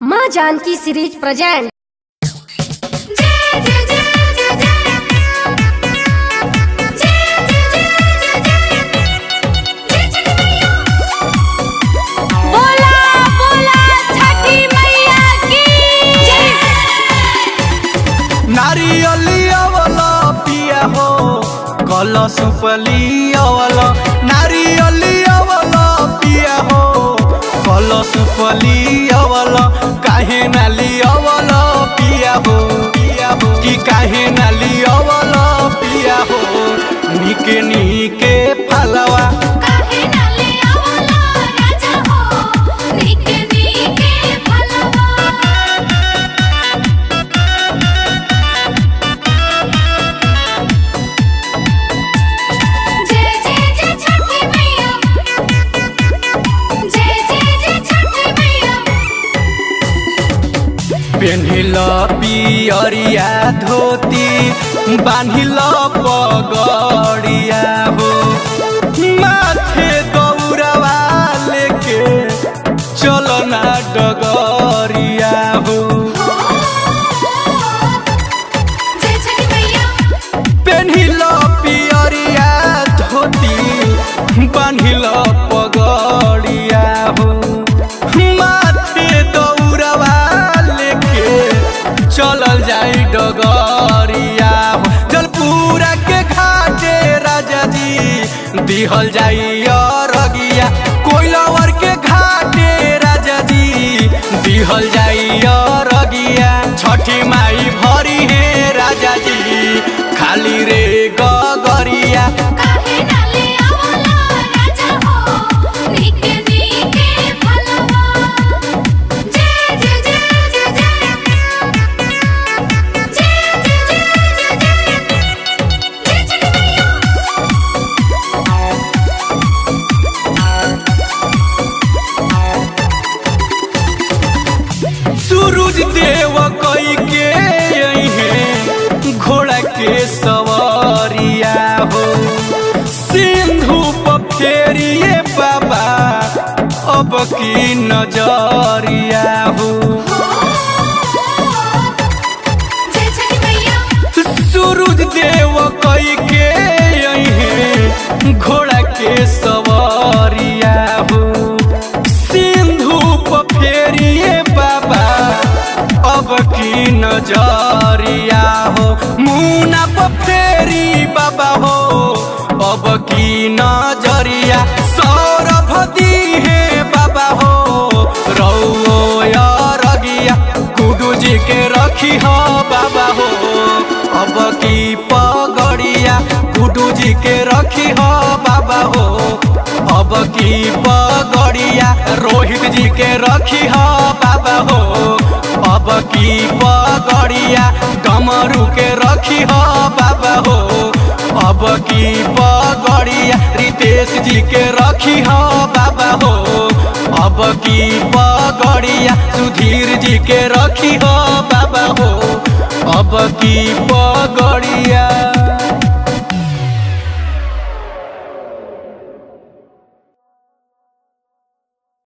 माँ Janaki series present जय जय जय जय जय जय जय जय जय जय मैया बोला बोला छठी मैया की जय नारियलियावला पिया हो कलश पलियावला नारियलियावला पिया हो कलश पलियावला काहे ना लियावला पिया हो पिया हो कि काहे ना लियावला पिया हो निके निके फलवा काहे ना ले आवला राजा हो निके निके फलवा जय जय जय छठी मैया जय जय जय छठी मैया पेन्हिल पियरिया धोती बान्हिल पगड़िया हो माथे दौड़वा लेके चलना डगरिया हो जय छठी मैया पेन्हिल पियरिया धोती बान्हिल पगड़िया हो माथे दौड़वा लेके चलल जाई डगरिया हो जलपुरा के घाटे राजा जी दिहल जाई अरगिया कोइलवर के घाटे राजा जी दिहल जाई अरगिया छठी माई भरी हे राजा जी खाली रे गगरिया काहे ना ले आवला राजा हो निके निके फलवा जय जय जय जय जय जय जय जय जय जय छठी मैया सूरज देव कई के अइहे घोड़ा के सवारिया हो सिंधु पर फेरिए बाबा अब की नजरिया हो जय छठी मैया सूरज देव कई के अइहे घोड़ा के सवारिया हो सिंधु पर फेरिए बाबा अब की नजरिया हो मुना पर फेरी बाबा हो अब की नजरिया सौरभ दी है बाबा हो रौ रगिया कुडू जी के रखी हो बाबा हो अब की पगड़िया कुडू जी के रखी हो बाबा हो अब की पगड़िया रोहित जी के रखी हो बाबा हो अब की पगड़िया डमरू के रखी हो बाबा हो अब की पगड़िया रितेश जी के रखी हो बाबा हो अब की पगड़िया सुधीर जी के रखी हो बाबा हो अब की